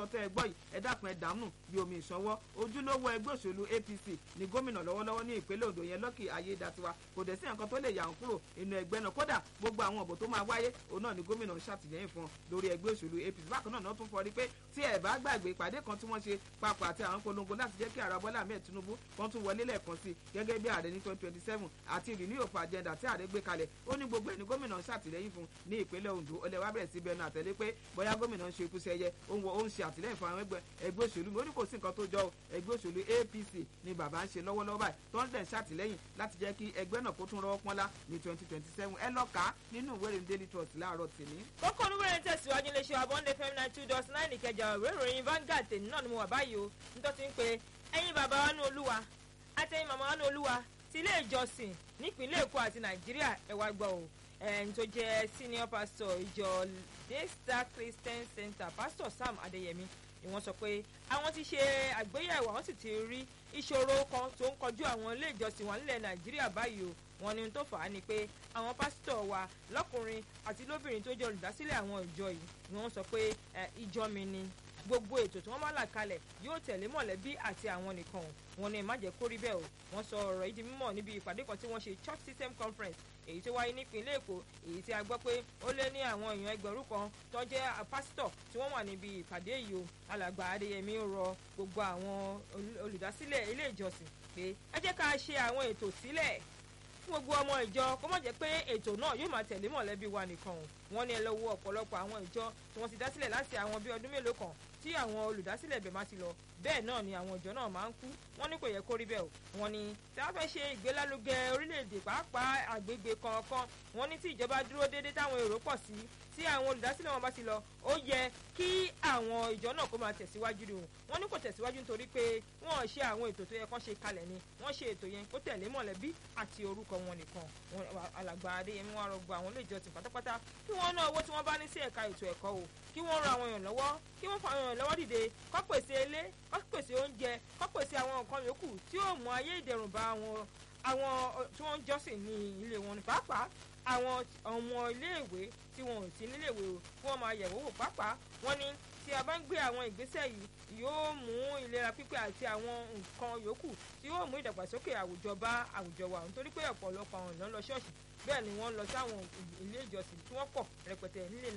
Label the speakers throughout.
Speaker 1: sọ tẹ́ ẹ gbọ́ yìí ẹ dákun ẹ dànù bí omi ìṣọwọ́ ojúlówó ẹgbẹ́ òṣèlú APC ní gómìnà lọ́wọ́lọ́wọ́ ní ìpínlẹ̀ Ondo yẹn Lucky Ayédatiwa kò dẹ̀ sí nǹkan tó lè yà ń kúrò inú ẹgbẹ́ náà kódà gbogbo àwọn ọ̀bọ̀ tó máa wáyé òun náà ni gómìnà ń ṣàtìlẹ́yìn fún lórí ẹgbẹ́ òṣèlú APC bákan náà náà tún fọrí pé tí ẹ bá gbàgbé ìpàdé kan tí wọ́n ṣe papọ̀ àti àwọn polongo láti jẹ́ kí ààrẹ Bọ́lá Ahmed Tinubu kan tún wọlé lẹ́ẹ̀kan sí gẹ́gẹ́ bí ààrẹ ní twenty twenty seven àti renew of agenda tí ààrẹ gbé kalẹ̀ ó ní gbogbo ẹni gómìnà ń ṣàtìlẹ́yìn fún ní ìpínlẹ̀ Ondo ó lè wá bẹ̀rẹ̀ sí bẹnu àtẹ̀lé pé bóyá gómìnà ń ṣe ikú sẹ́yẹ ó ń ṣe àtìlẹ́yìn fún àwọn ẹgbẹ́ òṣèlú mi ó ní kò sí nǹkan tó jọ ẹgbẹ́ òṣèlú APC ni bàbá ń ṣe lọ́wọ́lọ́wọ́ báyìí tó ń dẹ̀ ṣàtìlẹ́yìn láti jẹ́ kí ẹgbẹ́ náà kó tún rọ́wọ́ pọ́nlá ní twenty twenty seven ẹ lọ kà á nínú ìwé ìròyìn Daily Trust láàárọ̀ tèmi.
Speaker 2: kókó oníwèrè tẹ̀síwájú iléeṣẹ́ abọ́ndé fm nine two dot nine ìkẹjà ìwé ìròyìn Vanguard tèmi náà ni mo wà báyìí o nítorí pé ẹ̀yin bàbá wa ní olúwa àtẹ̀yin màmá wa ní olúwa ti ilé ìjọsìn nípínlẹ̀ Èkó àti Nàìjíríà ẹ wá gbọ́ o ẹni tó jẹ́ senior pastor ìjọ Daystar Christian Center pastor Sam Adéyẹmí ni wọ́n sọ pé àwọn ti ṣe àgbéyẹ̀wò àwọn sì ti rí ìṣòro kan tó ń kọjú àwọn ilé ìjọsìn wọn nílẹ̀ Nàìjíríà báyìí o wọ́n ní tó fà á ni pé àwọn pásítọ̀ wa lọ́kùnrin àti lóbìnrin tó jẹ́ olùdásílẹ̀ àwọn ìjọ yìí ni wọ́n sọ pé ìjọ mi ni gbogbo ètò tí wọ́n bá là kalẹ̀ yóò tẹ̀lé mọ̀lẹ́bí àti àwọn nìkan wọn ní má jẹ́ kó rí bẹ́ẹ̀ o wọ́n sọ ọ̀rọ̀ yìí di mímọ̀ níbi ìpàdé kan tí wọ́n ṣe church system conference èyí tó wáyé nípínlẹ̀ èkó èyí tí a gbọ́ pé ó lé ní àwọn èèyàn ẹgbẹ̀rún kan tó jẹ́ pásítọ̀ tí wọ́n wà níbi ìpàdé yìí o alàgbà adéyẹmí rọ gbogbo àwọn olùdásílẹ̀ ilé ìjọsìn pé ẹ jẹ́ ká ṣe àwọn ètò sílẹ̀ fún gbogbo ọmọ ìjọ kó má jẹ́ pé ètò náà yóò máa tẹ̀lé mọ̀lẹ́bí wa nìkan o wọ́n ní ẹ lọ wo ọ̀pọ̀lọpọ̀ àwọn ìjọ tí wọ́n ti dá sílẹ̀ láti àwọn bíi ọdún mélòó kan tí àwọn olùdásílẹ̀ ibẹ̀ máa ti lọ bẹ́ẹ̀ náà ni àwọn ìjọ náà máa ń kú wọ́n ní kò yẹ kó rí bẹ́ẹ̀ o wọ́n ní tí wọ́n fẹ́ ṣe ìgbélárugẹ orílẹ̀-èdè pàápàá àgbègbè kọ̀ọ̀kan wọ́n ní tí ìjọba dúró déédéé táwọn èrò pọ̀ sí tí àwọn olùdásílẹ̀ wọn bá ti lọ ó yẹ kí àwọn ìjọ náà kó máa tẹ̀síwájú ni o wọ́n ní kò tẹ̀síwájú nítorí pé wọ́n ṣe àwọn ètò tó yẹ kán ṣe kalẹ̀ ni wọ́n ṣe ètò yẹn kó tẹ̀lé mọ̀lẹ́bí àti orúkọ wọn nìkan alàgbà adéyẹmí wọn rọgbọ àwọn ilé ìjọsìn pátápátá kí wọ́n ná owó tí wọ́n bá ní sí ẹ̀ka ètò ẹ̀kọ́ o kí wọ́n ran àwọn èèyàn lọ́wọ́ kí wọ́n fa àwọn èèyàn lọ́wọ́ dìde kó pèsè ilé kó pèsè oúnjẹ kó pèsè àwọn nǹkan yòókù tí yóò mú ayé ìdẹ̀rùn bá àwọn àwọn tí wọ́n ń jọ́sìn ní ilé wọn ní pàápàá àwọn ọmọ iléèwé tí wọn ò sí níléèwé o kí wọ́n máa yẹ̀wò wò pàápàá wọ́n ní tí a bá ń gbé àwọn ìgbésẹ̀ yìí yóò mú ìlera pípé àti àwọn nǹkan yòókù tí yóò mú ìdàgbàsókè àwùjọ bá àwùjọ wa nítorí pé ọ̀pọ̀lọpọ̀ àwọn èèyàn lọ ṣọ́ọ̀ṣì bẹ́ẹ̀ ni wọ́n lọ sáwọn ilé ìjọsìn tí wọ́n pọ̀ rẹpẹtẹ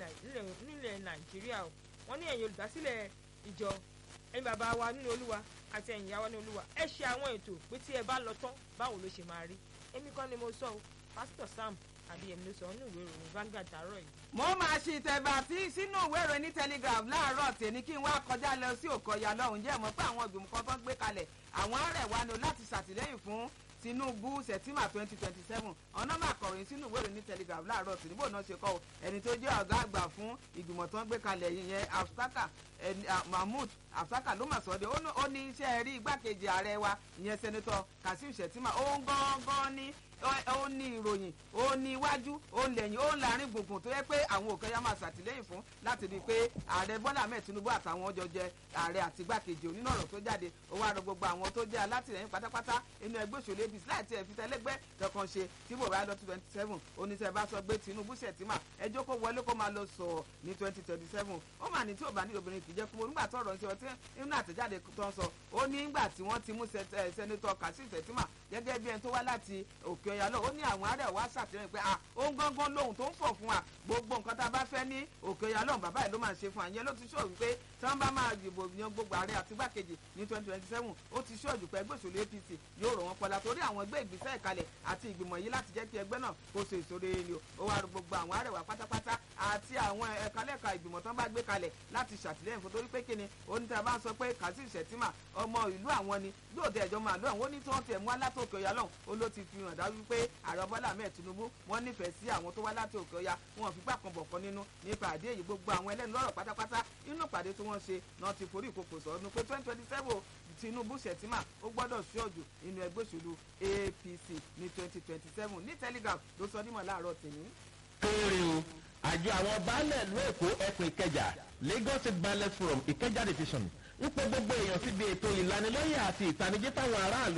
Speaker 2: nílẹ̀ nàìjíríà o wọ́n ní ẹ̀yin olùdásílẹ̀ ìjọ ẹ̀yin bàbá wa nínú olúwa àti ẹ̀yin ìyá wa nínú olúwa ẹ ṣe àwọn ètò pé tí ẹ bá lọ tán báwo ló ṣe máa rí èmi kọ́ ni mo sọ o pásítọ̀ sam adéyẹmí ló sọ nínú ìwé ìròyìn Vanguard àárọ̀ yìí.
Speaker 1: mo máa ṣe ìtẹ̀bà sí sínú ìwé ìròyìn ní telegraph láàárọ̀ tèmi kí n wá kọjá lọ sí òkọ̀yà lọ́hùn jẹ́ mọ́ pé àwọn ìgbìmọ̀ kan tó ń gbé kalẹ̀ àwọn arẹ̀ wa ni láti ṣàtìlẹ́yìn fún Tinubu September twenty twenty seven ọ̀nà máa kọ̀ròyìn sínú ìwé ìròyìn ní telegraph láàárọ̀ tèmi bò náà ṣe kọ́ ẹni tó jẹ́ ọ̀gá àgbà fún ìgbìmọ̀ tó ń gbé kalẹ̀ yẹn Absaka Mahmood Absaka ló mà sọ́dẹ̀ ó ní iṣẹ́ rí igbákejì ààrẹ wa ìyẹn sẹ́nitọ́ Kasim Shettima ó ń gángan ní ó ní ìròyìn ó ní iwájú ó ń lẹ́yìn ó ń láàrin gbùngbùn tó yẹ pé àwọn òkè ya máa ṣàtìlẹ́yìn fún láti rí i pé ààrẹ Bọ́lá Ahmed Tinubu àtàwọn ọjọ́ jẹ ààrẹ àti igbákejì onínú ọ̀rọ̀ tó jáde ó wá rọ gbogbo àwọn tó jẹ́ alátìlẹ́yìn pátápátá inú ẹgbẹ́ òṣèlú APC láì tiẹ̀ fi tẹ́lẹ́gbẹ́ kankan ṣe tí bò bá lọ sí twenty seven oníṣẹ́ bá sọ pé Tinubu Shettima ẹjọ́ kó wọlé kó máa lọ sọ ní twenty twenty seven ó mà ní tí ò bá ní obìnrin kì í jẹ́ kúmọ̀ nígbà tó ọ̀rọ̀ ń ṣe ọtí nínú àtẹ̀jáde tó ń sọ ó ní nígbà tí wọ́n ti mú sẹ́nitọ́ Kasim Shettima gẹ́gẹ́ bí ẹni tó wá láti òkè ọ̀yà lọ ó ní àwọn ará wa ṣàtìlẹ́yìn pé ah ó ń gángan lóhùn tó ń fọ̀ fún wa gbogbo nǹkan tá a bá fẹ́ ní òkè ọ̀yà lọ́hùn bàbá yìí ló máa ṣe fún àyẹn ló ti ṣó wípé tí wọ́n bá máa dìbò yan gbogbo ààrẹ àti igbákejì ní twenty twenty seven ó ti ṣó òjùpẹ́ ẹgbẹ́ òṣèlú APC yóò rọ̀ wọ́n pọ̀lá torí àwọn ẹgbẹ́ ìgbésẹ̀ ìkalẹ̀ àti ìgbìmọ̀ yìí láti jẹ́ kí ẹgbẹ́ náà kó so èso rere ni o ó wá rọ gbogbo àwọn àrẹwà pátápátá àti àwọn ẹ̀ka-lẹ́ka ìgbìmọ̀ tán bá gbé kalẹ̀ láti ṣàtìlẹ́yìn fún torí pé kíni oníta bá ń sọ pé Kasim Shettima ọmọ ìlú àwọn ni yóò dé ẹjọ́ máa lọ àwọn oní tí wọ́n tiẹ̀ mú alátòkè ọ̀yà lọ́hùn ó ló ti fi hàn dájú pé ààrẹ Bọ́lá Ahmed Tinubu wọ́n nífẹ̀ẹ́ sí àwọn tó wá láti òkè ọ̀yà wọn fi gbà kan bọ̀ kan nínú nípa àdé yìí gbogbo àwọn ẹlẹ́nu lọ́rọ̀ pátápátá inú ìpàdé tí wọ́n ṣe náà ti forí ìkòkò sọ̀rọ̀ pé twenty twenty seven Tinubu Shettima ó gbọ́dọ̀ ṣọ́ọ̀jù nínú ẹgbẹ́ òṣèlú APC ní twenty twenty seven ní Telegraph ló sọ nímọ̀ láàárọ̀ tèmi.
Speaker 3: kéré o àjọ àwọn baálẹ̀ ìlú èkó ẹkùn ìkẹjà Lagos State Baálẹ̀ Forum ìkẹjà division ń pe gbogbo èèyàn síbi ètò ìlanilọ́yẹ̀ àti ìtanijí táwọn aráàlú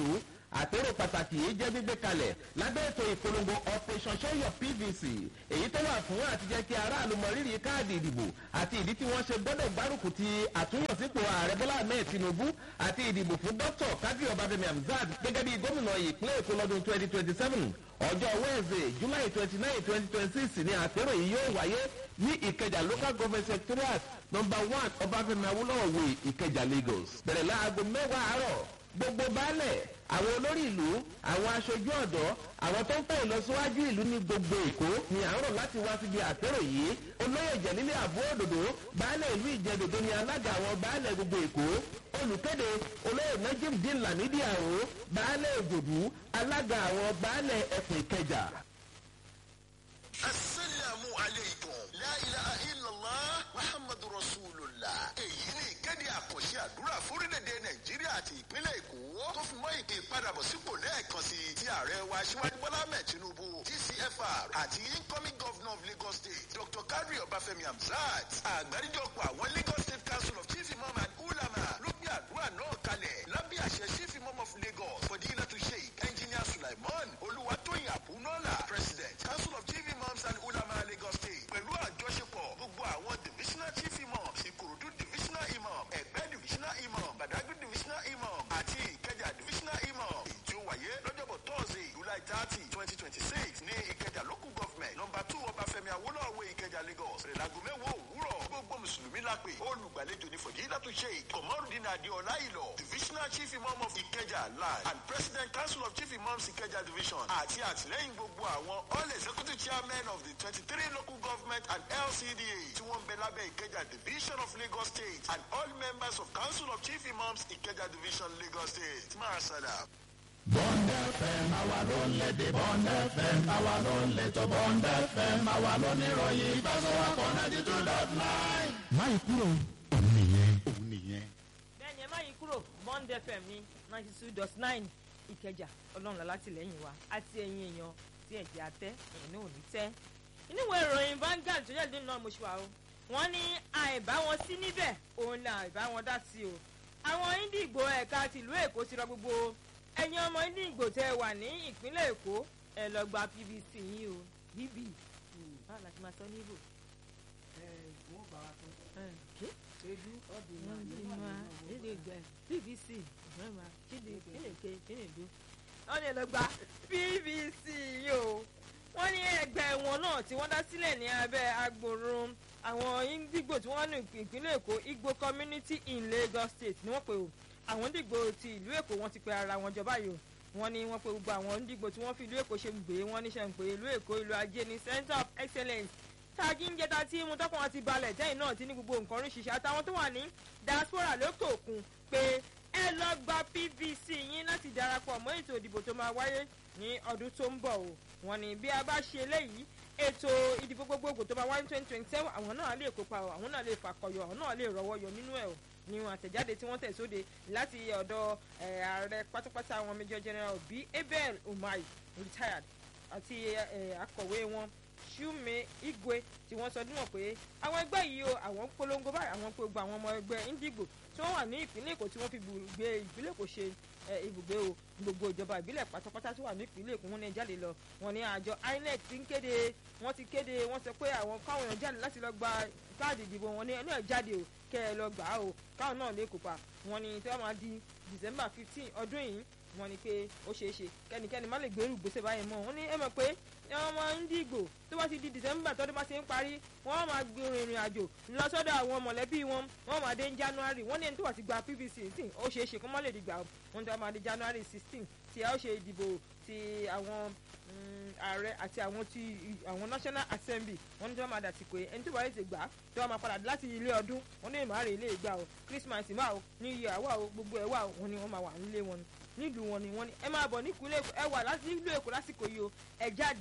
Speaker 3: àpérò pàtàkì yìí jẹ́ gbígbé kalẹ̀ lábẹ́ ètò ìpolongo operation show your pvc èyí tó wà fún àtijẹ́ kí aráàlú mọ rírì káàdì ìdìbò àti ìdí tí wọ́n ṣe gbọ́dọ̀ gbárùkù ti àtúnyọ̀sípò ààrẹ bọ́lá ahmed tinubu àti ìdìbò fún dr kadri ọbáfẹ́mi hamzat gẹ́gẹ́ bí gómìnà ìpínlẹ̀ èkó lọ́dún twenty twenty seven ọjọ́ wednesday july twenty nine twenty twenty six ni àpérò yìí yóò wáyé ní ìkẹjà local government secretariat number one ọbáfẹ́mi awólọ́wọ̀ way ìkẹjà lagos bẹ̀rẹ̀ láago mẹ́wàá àárọ̀ gbogbo baálẹ̀ àwọn olórí ìlú àwọn aṣojú ọ̀dọ́ àwọn tó ń fẹ́ ìlọsíwájú ìlú ní gbogbo èkó ni à ń rọ̀ láti wá síbi àpérò yìí olóyè ìjẹ̀lílẹ̀ àbú òdòdó baálẹ̀ ìlú ìjẹ̀dòdó ni alága àwọn baálẹ̀ gbogbo èkó olùkéde olóyè najim dín lamidi àrò baálẹ̀ òjòdú alága àwọn baálẹ̀ ẹkùn ìkẹjà.
Speaker 4: asalaamu aleykum la ilaha illallah muhammadu rasulillah èyí ni ìkéde àkànṣe àdúrà fórílẹ̀-èdè nàìjíríà àti ìpínlẹ̀ èkó tó fi mọ́ ìpè ìpadàbọ̀sípò lẹ́ẹ̀kan sí ti ààrẹ wa aṣíwájú bọ́lá ahmed tinubu tcfr àti incoming governor of lagos state dr kadri ọbáfẹ́mi hamzat àgbáríjọpọ̀ àwọn lagos state council of chief imam and ulama ló gbé àdúrà náà kalẹ̀ lábẹ́ àṣẹ chief imam of lagos fọdílàtú sheikh engineer sulaiman olúwatóyìn àbúnọ́là president council of chief imams and ulama lagos state pẹ̀lú àjọṣepọ̀ gbogbo àwọn divisional chief imams ìkòròdú divisional imam ẹ̀gbẹ́ divisional imam badagry divisional imam àti ìkẹjà divisional imam èyí tí ó wáyé lọ́jọ́bọ̀ thursday july thirty twenty twenty six ní ìkẹjà local government number two ọbáfẹ́mi awólọ́wọ̀ ìkẹjà lagos rẹ̀lágùn mẹ́wàá òwúrọ̀ gbogbo mùsùlùmí lápè olùgbàlejò ní fọ̀dílàtú sheikh kọ̀mọ́rùdín adéọlá ìlọ divisional chief imam of ìkẹjà land and president council of chief imams ìkẹjà division àti àtìlẹ́yìn gbogbo àwọn all executive chairmen of the twenty-three local government and lcda tí wọ́n ń bẹ lábẹ́ ìkẹjà division of lagos state and all members of council of chief imams ìkẹjà division lagos state máa sọ̀dà.
Speaker 5: Bond FM àwa ló ń lédè Bond FM àwa ló ń létò Bond FM àwa ló ní ìròyìn ìfẹsọ̀wọ́pọ̀ ninety two dot nine. máyì kúrò òun nìyẹn òun nìyẹn.
Speaker 2: bẹ́ẹ̀ni ẹ má yí kúrò bond fm ní ninety two dot nine ìkẹjà ọlọ́run látìlẹ́yìn wa àti ẹ̀yin èèyàn tí ẹ̀jẹ̀ àtẹ́ ẹ̀yin náà ò ní tẹ́. níwèé ìròyìn Vanguard tó jáde náà mo ṣe wà o wọ́n ní àìbá wọn sí níbẹ̀ òun ni àìbá wọn dá sí o. àwọn Indigo ẹ̀ka tìlú Èkó ti rọ gbogbo ẹ̀yin ọmọ Indigo tẹ́ ẹ wà ní ìpínlẹ̀ Èkó ẹ lọ gba PVC yín o bb báwo la ti máa sọ ní ibò.
Speaker 1: wọ́n bá wa tó
Speaker 2: ẹ ṣé
Speaker 1: edu ọdún
Speaker 2: wọ́n ti máa lédè gbẹ pvc mẹ́ma kíni kéèké kínidu wọ́n ní ẹlọ́gba pvc yìí o wọ́n ní ẹgbẹ́ wọn náà tí wọ́n dá sílẹ̀ ní abẹ́ agbòrò àwọn Indigo tí wọ́n ní ìpínlẹ̀ Èkó Igbo community in Lagos State ni wọ́n pè o àwọn Indigo ti ìlú Èkó wọ́n ti pe ara wọn jọba yìí o wọ́n ní wọ́n pe gbogbo àwọn Indigo tí wọ́n fi ìlú Èkó ṣe gbé wọ́n níṣẹ́ ń pè ìlú Èkó ìlú ajé ní center of excellence tagi ń jẹta tí mu tọkàn wọn ti balẹ̀ tẹ́yìn náà ti ní gbogbo nǹkan oríṣiríṣi àtàwọn tó wà ní diaspora lókè òkun pé ẹ lọ gba pvc yín láti darapọ̀ mọ́ ètò ìdìbò tó máa wáyé ní ọdún tó ń bọ̀ o wọ́n ní bí a bá ṣe eléyìí ètò ìdìbò gbogbogbò tó máa wáyé ní twenty twenty seven àwọn náà lè kópa o àwọn náà lè fàkọyọ àwọn náà lè rọ́wọ́ yọ nínú ẹ̀ o ní wọn àtẹ̀jáde tí wọ́n tẹ̀ sóde láti ọ̀dọ̀ ààrẹ pátápátá àwọn major general bí abel umahi retired àti akọ̀wé wọn Shume Igwe tí wọ́n sọ níwọ̀n pé àwọn ẹgbẹ́ yìí o àwọn ń polongo báyìí àwọn gbogbo àwọn ọmọ ẹgbẹ́ Indigo tí wọ́n wà ní ìpínlẹ̀ Èkó tí wọ́n fi gbé ìpínlẹ̀ Èkó ṣe ibùgbé o gbogbo ìjọba ìbílẹ̀ pátápátá tó wà ní ìpínlẹ̀ Èkó wọn ní jáde lọ wọn ní àjọ INEC ti ń kéde wọ́n ti kéde wọ́n sọ pé àwọn káwọn èèyàn jáde láti lọ gba káàdì ìdìbò wọn ní ẹnu ẹ̀ jáde o kẹ́ ẹ lọ gbà á o káwọn náà lè kópa wọn ní tí wọ́n máa di December fifteen ọdún yìí wọ́n ní pé ó ṣeé ṣe kẹ́nikẹ́ni má lè gbèrú gbèsè báyìí mọ́ wọ́n ní ẹ mọ̀ pé ọmọ Indigo tó bá ti di December tọ́dún bá ti ń parí wọ́n máa gbin ìrìn àjò lọ sọ́dọ̀ àwọn mọ̀lẹ́bí wọn wọ́n máa dé ní January wọ́n ní ẹni tó wà ti gba PVC sí ó ṣeé ṣe kó má lè dìgbà wọ́n tó máa di January sixteen tí a ó ṣe ìdìbò ti àwọn ààrẹ àti àwọn ti àwọn National Assembly wọ́n ní tí wọ́n máa dàtí pé ẹni tó bá yẹ ti gbà tí wọ́n máa padà láti ilé ọdún wọ́n ní ìmọ̀ àrè ilé ìgbà o Christmas máa o New Year wà o gbogbo ẹ̀ wà o wọ́n ní wọ́n máa wà nílé wọn nílùú wọn ni wọ́n ní ẹ máa bọ̀ nípínlẹ̀ Èkó ẹ wà nílùú Èkó lásìkò yìí o ẹ jáde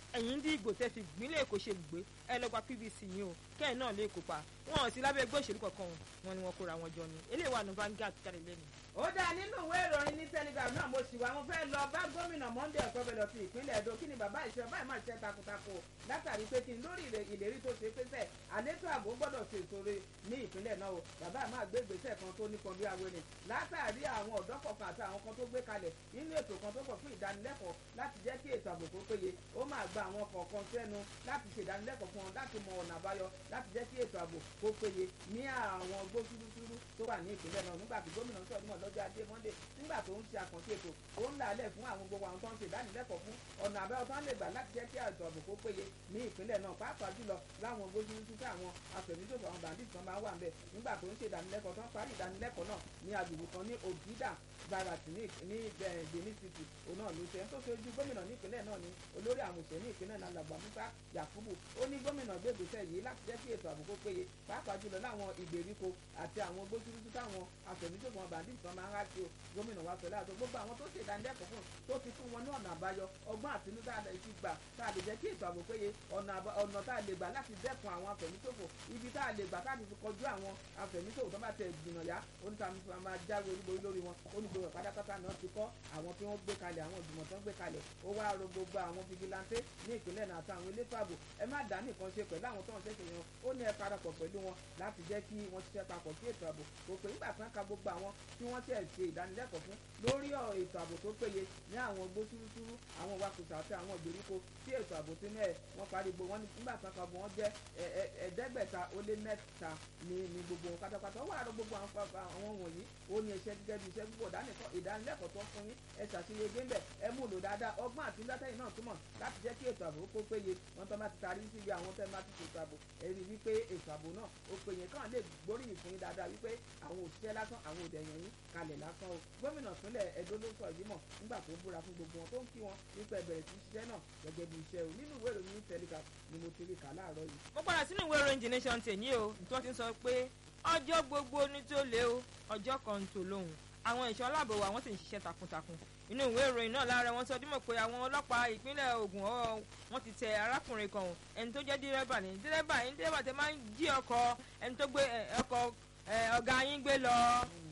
Speaker 2: ẹ̀yin dí ìgbò tẹ́ fi ìpínlẹ̀ èkó ṣe gbé ẹ lọ gba pvc yín o kẹ́ẹ̀ náà lè kópa wọn ò sí lábẹ́ ẹgbẹ́ òṣèlú kankan wọn ni wọn kóra wọn jọ ni eléyìí wà ní Vanguard kárí lẹ́nu.
Speaker 1: ó dáa nínú ìwé ìròyìn ní telegram náà mo sì wá mo fẹ́ lọ bá gómìnà monday ọ̀pẹ́bẹ̀lọ ti ìpínlẹ̀ edo kí ni bàbá ìṣe báyìí máa ṣe takuntakun látàrí pé kí n lórí ìlérí tó ṣe pésẹ̀ àlétò ààbò gbọ́dọ̀ ṣe ìṣòro ní ìpínlẹ̀ náà o bàbá máa gbé ìgbésẹ̀ kan tó nípọn bí awele látàrí àwọn ọ̀dọ́ kọ̀ọ̀kan àti àwọn kan tó gbé kalẹ̀ nínú ètò kan tó pọ̀ fún ìdánilẹ́kọ̀ọ́ láti jẹ́ kí ètò ààbò tó péye ó máa gba àwọn kọ̀ọ̀kan sẹ́nu láti ṣe ìdánilẹ́kọ̀ọ́ fún wọn láti mọ ọ̀nà àbáyọ láti jẹ́ kí ètò ààbò kó péye ní àwọn gbósúrúsúrú tó wà ní ìpínlẹ̀ náà nígbà tí gómìnà sọ̀rọ̀ nímọ̀ lọ́jọ́ ajé monday nígbà tó ń ṣe àkànṣe ètò ó ń làálẹ̀ fún àwọn gbogbo àwọn tó ń ṣe ìdánilẹ́kọ̀ọ́ fún ọ̀nà àbáyọ tó ń lè gbà láti jẹ́ kí ètò ààbò kó péye ní ìpínlẹ̀ náà pàápàá jùlọ láwọn gbósúrúsú tí àwọn afẹ̀míṣòfò àwọn bandits kan máa wà ńbẹ̀ nígbà tó ń ṣe ìdánilẹ́kọ̀ọ́ tó ń parí ìdánilẹ́kọ̀ọ́ náà ní agbègbè kan ní ògídà barat ní benin city òun náà ló ṣe ń tó ṣojú gómìnà nípínlẹ̀ náà ni olórí àwọn òṣèré ní ìpínlẹ̀ náà làgbà musa yakubu ó ní gómìnà gbé ìgbésẹ̀ yìí láti jẹ́ kí ètò ààbò kó péye pàápàá jùlọ láwọn ìgbèríko àti àwọn gbósúrúsú táwọn afẹ̀míṣòfò àwọn bandits kan máa ń ráṣí o gómìnà wa sọlá àti gbogbo àwọn tó ṣe ìdánilẹ́kọ̀ọ́ fún tó ti fún wọn ní ọ̀nà àbáyọ ọgbọ́n àtinúdá ti gbà tá a lè jẹ́ kí ètò ààbò péye ọ̀nà tá a lè gbà láti dẹ́kun àwọn afẹ̀míṣòfò ibi tá a lè gbà láti fi kọjú àwọn afẹ̀míṣòfò tó bá tẹ̀ gbìnà yá onítàmí máa jáwé olúborí lórí wọn onígbòrò pátápátá náà ti kọ́ àwọn tí wọ́n gbé kalẹ̀ àwọn ìgbìmọ̀ tó ń gbé kalẹ̀ ó wá ro gbogbo àwọn fìgìláńtè ní ìpínlẹ̀ náà àti àwọn elétò ààbò ẹ má dá nìkan ṣe pẹ̀lú àwọn tó ń ṣẹ̀ṣẹ̀ yan ó ní ẹ parapọ̀ pẹ̀lú wọn láti jẹ́ kí wọ́n ṣiṣẹ́ papọ̀ sí ètò ààbò kò pé nígbà tí wọ́n ka gbogbo àwọn tí wọ́n ṣẹ̀ ṣe ìdánilẹ́kọ̀ọ́ fún lórí ètò ààbò tó péye ní àwọn igbó túrútúrú àwọn wakùsà àti àwọn ìgbèríko tí ètò ààbò ti mẹ́ẹ̀ wọ́n parí gbogbo wọn nígbà tí wọ́n ka gbogbo wọn jẹ́ ẹ̀ẹ́dẹ́gbẹ̀ta ó lé mẹ́ta ní ní gbogbo wọn pátápátá ó wà rọ gbogbo àwọn wọ̀nyí ó ní iṣẹ́ gẹ́gẹ́ bí iṣẹ́ púpọ̀ ìdánilẹ́kọ̀ọ́ tó fún yín ẹ ṣàṣeyege ńbẹ ẹ mú lò dáadáa ọgbọ́n àti látẹ̀yìn náà túmọ̀ láti jẹ́ kí ètò ààbò kó péye wọn tó máa ti tarí síbi àwọn tẹ́ máa ti ṣètò ààbò ẹ rí wípé ètò ààbò náà ó péye kàn lè gbóríyìn fún yín dáadáa wípé àwọn òṣìṣẹ́ lásán àwọn òdẹ̀yàn yín kalẹ̀ lásán o gómìnà ìpínlẹ̀ Ẹdó ló sọ yìí mọ̀ nígbà tó ń búra fún gbogbo wọn tó ń kí wọn wípé ẹ bẹ̀rẹ̀ sí ṣiṣẹ́ náà gẹ́gẹ́ bí iṣẹ́ o nínú ìwé ìròyìn Telegraph ni mo ti rí kà láàárọ̀ yìí.
Speaker 2: mo padà sínú ìwé ìròyìn The Nation tèmi o tí wọ́n ti sọ pé ọjọ́ gbogbo ní tó lé o ọjọ́ kan tó lóhùn àwọn ẹ̀ṣọ́ aláàbò wa wọ́n sì ń ṣiṣẹ́ takuntakun inú ìwé ìròyìn náà lára wọn sọ dímọ̀ pé àwọn ọlọ́pàá ìpínlẹ̀ Ògùn ọwọ́ wọn ti tẹ arákùnrin kan ẹni tó jẹ́ dírẹ́bà ní dírẹ́bà ní dírẹ́bà tẹ máa ń jí ọkọ̀ ẹni tó gbé ọkọ̀ ọ̀gá yín gbé lọ.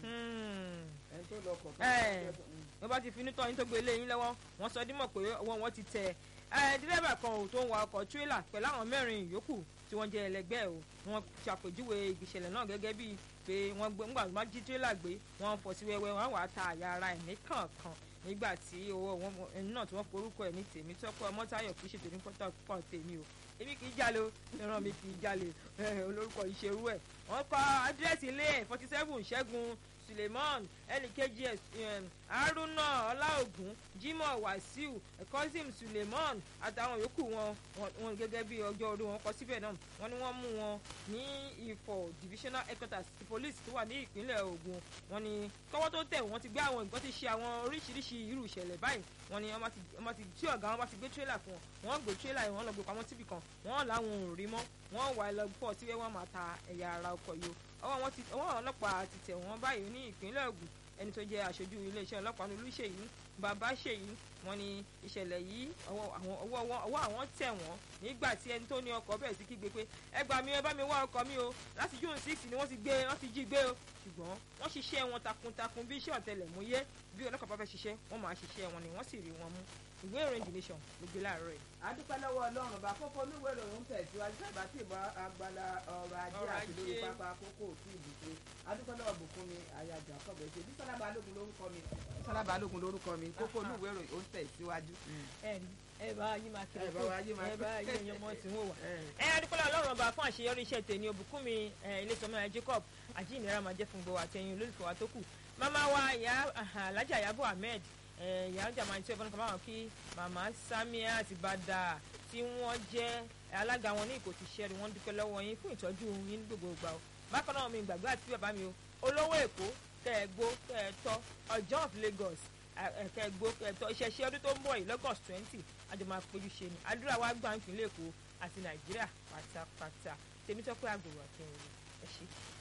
Speaker 1: ẹni tó lọ kọ̀
Speaker 2: wọ́n bá ti finú tọ́ yín tó gbé lé yín lọ́wọ́ wọ́n sọ dímọ̀ pé ọwọ́ wọn ti tẹ dírẹ́bà kan ò tó ń wa ọkọ̀ tírélà pẹ̀lú àwọn mẹ́rin yòókù tí wọ́n jẹ́ ẹlẹgbẹ́ o wọ́n ṣàpèjúwe ìṣẹ̀lẹ̀ náà gẹ́gẹ́ bíi pé wọ́n gbé ńgbà wọ́n jí tírélà gbé wọ́n fọ́ sí wẹ́wẹ́ wọ́n wàá ta àyà ara ẹ̀ ní kọ̀ọ̀kan nígbà tí owó wọn ẹni náà tí wọ́n forúkọ ẹ̀ ní tèmi tọ́pẹ́ ọmọ́táyọ̀ kì í ṣètò ní pọ́tọ́pọ́ tèmi o èmi kì í jalè o ìran mi kì í jalè olórúkọ ìṣerú ẹ̀ wọ́n kọ àdírẹ́sì ilé ẹ̀ forty seven ṣẹ́gun suleiman ẹnìkejì haruna ọláògùn jimoh wasiu kozim suleiman àtàwọn yòókù wọn wọn gẹ́gẹ́ bí ọjọ́ orí wọn kọ síbẹ̀ náà wọ́n ní wọ́n mú wọn ní ifọ̀ divisional headquarters ti police tó wà ní ìpínlẹ̀ Ògùn wọ́n ní kọ́wọ́ tó tẹ̀ wọ́n ti gbé àwọn ìgbọ́n ti ṣe àwọn oríṣiríṣi irú ìṣẹ̀lẹ̀ báyìí wọ́n ní wọ́n ti tí ọ̀gá wọn bá ti gbé tírélà fún wọn wọ́n gbé tírélà yìí wọ́n lọ gbé pamọ́ síbì kan wọ́n làwọn ò rí mọ́ wọ́n wà lọ pọ̀ tí wọ́n máa ta ẹ̀yà ara ọkọ̀ yìí ọwọ́ wọn ti ọwọ́ ọlọ́pàá ti tẹ̀ wọ́n báyìí ní ìpínlẹ̀ Ògùn ẹni tó jẹ́ aṣojú iléeṣẹ́ ọlọ́pàá Olúṣèyí bàbá ṣèyí wọ́n ní ìṣẹ̀lẹ̀ yìí ọwọ́ àwọn tẹ̀ wọ́n nígbà tí ẹni tó ní ọkọ̀ bẹ̀rẹ̀ sí kígbe pé ẹ gbà mí ẹ bá mi wá ọkọ̀ mi o láti june six ni wọ́n ti gbé wọ́n ti jí gbé o ṣùgbọ́n wọ́n ṣiṣẹ́ wọn takuntakun bí iṣẹ́ ọ̀tẹlẹ̀múyẹ́ bí ọlọ́pàá bá fẹ́ ṣiṣẹ́ wọ́n máa ṣiṣẹ́ wọn ni wọ́n sì rí wọn mú ìwé ìròyìn The Nation ló gbé láàárọ̀ yìí.
Speaker 1: adúpẹ́ lọ́wọ́ ọlọ́run bá kókó oníwèé ìròyìn ń tẹ̀síwájú sábà tí ìbọn agbala ọrọ̀ ajé àti lórí pápá kókó tí ìbùkún adúpẹ́ lọ́wọ́ bùkún mi àyájọ́ àkọ́bẹ̀ ṣe bí sọlá balógun lórúkọ mi sọlá balógun lórúkọ mi kókó oníwèé ìròyìn ń tẹ̀síwájú.
Speaker 2: ẹ bá yí máa kiri
Speaker 1: ẹ bá wa yí máa
Speaker 2: ẹ bá yí ẹyàn mọ tí wọn wà. ẹ adúpẹ́ lọ́wọ́ ọlọ́run ọba fún àṣeyọrí iṣẹ́ tèmi òbùkún mi ilé-ìtọ́mọ́ Jacob àjíǹnira máa jẹ́ fún gbogbo àtẹ̀yìn olólùfẹ́ wa tó kù màmá wa ìyá alájà Yabo Ahmed ìyá ọjà máa ń tí ọbọ̀n kan báwọn kí màmá Samia àti bàdà tí wọ́n jẹ́ alága wọn ní Ìkòtì ṣẹ́rí wọ́n dúpẹ́ lọ́wọ́ yín fún ìtọ́jú yín ní gbogbo ìgbà o bákan náà mi gbàgbé àti bàbá mi o olówó Èkó kẹ́ ẹ gbó kẹ́ ẹ tọ́ ọjọ́ of Lagos kẹ́ ẹ gbó kẹ́ ẹ tọ́ ìṣẹ̀ṣẹ̀ ọdún tó ń bọ̀ yìí lọ́gọ́st twenty àjọ máa péjú ṣe ni àdúrà wa gbà ń pínlẹ̀ Èkó àti Nàìjíríà pátápátá tèmi tọ́pẹ́ àgùrò àti ẹ̀rọ ẹ̀ ṣe.